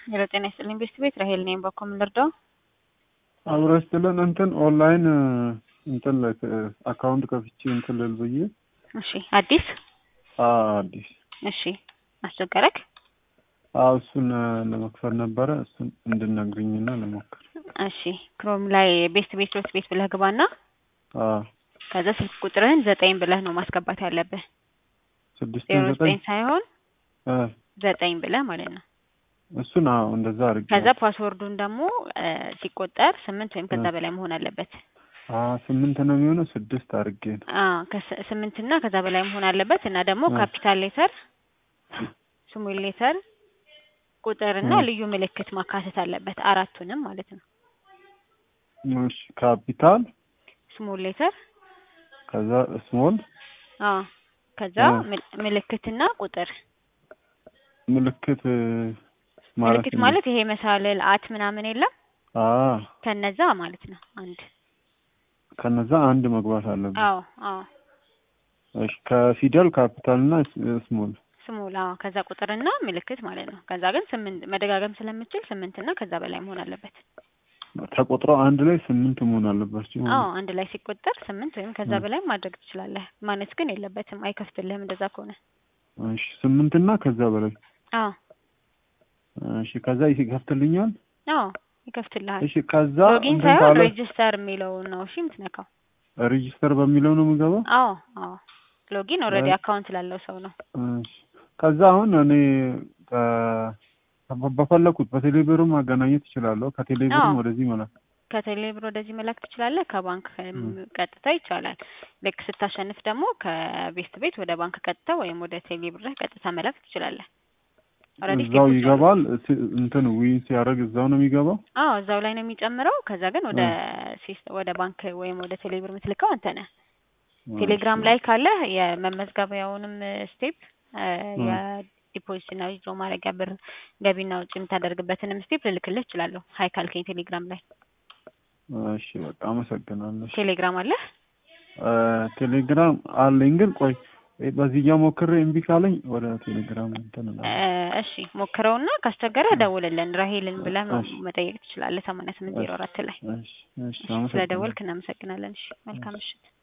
ሄሎ ጤና ይስጥልኝ ቤስት ቤት ራሄል ነኝ። በኮ ምን ልርዳው? አብረ ስትለን እንትን ኦንላይን እንትን ላይ አካውንት ከፍቼ እንትን ልል ብዬ እሺ አዲስ አዲስ እሺ አስቸገረክ? አዎ እሱን ለመክፈል ነበረ። እሱን እንድነግርኝና ልሞክር። እሺ ክሮም ላይ ቤስት ቤት ዶት ቤት ብለህ ግባና አዎ ከዛ ስልክ ቁጥርህን ዘጠኝ ብለህ ነው ማስገባት ያለብህ። ስድስት ዜሮ ዘጠኝ ዘጠኝ ሳይሆን እ ዘጠኝ ብለህ ማለት ነው። እሱን አዎ እንደዛ አድርጌ ከዛ ፓስወርዱን ደግሞ እ ሲቆጠር ስምንት ወይም ከዛ እ በላይ መሆን አለበት። አ ስምንት ነው የሚሆነው ስድስት አድርጌ ነው። አዎ ከስ- ስምንት እና ከዛ በላይ መሆን አለበት እና ደግሞ እ ካፒታል ሌተር፣ ስሞል ሌተር፣ ቁጥር እና እ ልዩ ምልክት ማካተት አለበት። አራቱንም ማለት ነው። እሺ ካፒታል ስሞል ሌተር ከዛ ስሞል አዎ ከዛ እ ምል- ምልክትና ቁጥር ምልክት እ ማለት ምልክት እንዴት? ማለት ይሄ መሳልል አት ምናምን የለም አ ከነዛ ማለት ነው። አንድ ከነዛ አንድ መግባት አለበት። አዎ አዎ እሺ ከፊደል ካፒታል እና ስሞል ስሞል አዎ ከዛ ቁጥርና ምልክት ማለት ነው። ከዛ ግን ስምንት መደጋገም ስለምችል ስምንት እና ከዛ በላይ መሆን አለበት። ተቆጥረው አንድ ላይ ስምንት መሆን አለባቸው አዎ ማለት አንድ ላይ ሲቆጠር ስምንት ወይም ከዛ ነው። በላይ ማድረግ ትችላለህ። ማነስ ግን የለበትም፣ አይከፍትልህም እንደዛ ከሆነ። እሺ ስምንት እና ከዛ በላይ አዎ እሺ ከዛ ይከፍትልኛል። አዎ ይከፍትልሃል። እሺ ከዛ ሎጊን እንትን ሳይሆን ካለ ሬጅስተር የሚለውን ነው እሺ የምትነካው። ሬጂስተር በሚለው ነው የምገባው። አዎ አዎ ሎጊን ኦልሬዲ አይ አካውንት ላለው ሰው ነው። እሺ ከዛ አሁን እኔ ከ- በ- በፈለኩት በቴሌብር ማገናኘት እችላለሁ። ከቴሌብርም አዎ ወደዚህ መላክ ከቴሌ ብር ወደዚህ መላክ ትችላለህ። ከባንክ እ ቀጥታ ይቻላል። ልክ ስታሸንፍ ደግሞ ከቤስት ቤት ወደ ባንክ ቀጥታ ወይም ወደ ቴሌ ብርህ ቀጥታ መላክ ትችላለህ። ኦልሬዲ እዛው ስቴፖች አሉ። ይገባል። ስ- እንትን ዊን ሲያደርግ እዛው ነው የሚገባው። አዎ እዛው ላይ ነው የሚጨምረው። ከዛ ግን ወደ እ ሲስ ወደ ባንክ ወይም ወደ ቴሌ ብር የምትልከው አንተ ነህ። እሺ ቴሌግራም ላይ ካለ የመመዝገቢያውንም ስቴፕ እ የዲፖዚት እና ዊዝድሮ ማድረጊያ ብር ገቢና ውጭ የምታደርግበትንም ስቴፕ ልልክልህ እችላለሁ። ሀይ ካልከኝ ቴሌግራም ላይ እሺ በቃ አመሰግናለሁ። እሺ ቴሌግራም አለ። እ ቴሌግራም አለኝ ግን ቆይ በዚህኛው ሞክሬ እምቢ ካለኝ ወደ ቴሌግራም እንትን እ እላለሁ። እሺ ሞክረውና ካስቸገረ ደውልልን። ራሄልን ብለህ መ- እሺ መጠየቅ ትችላለህ። ሰማንያ ስምንት ዜሮ እሺ አራት ላይ እሺ እሺ እሺ አመሰግናለሁ። ስለደወልክ እናመሰግናለን። እሺ መልካም እሺ ምሽት።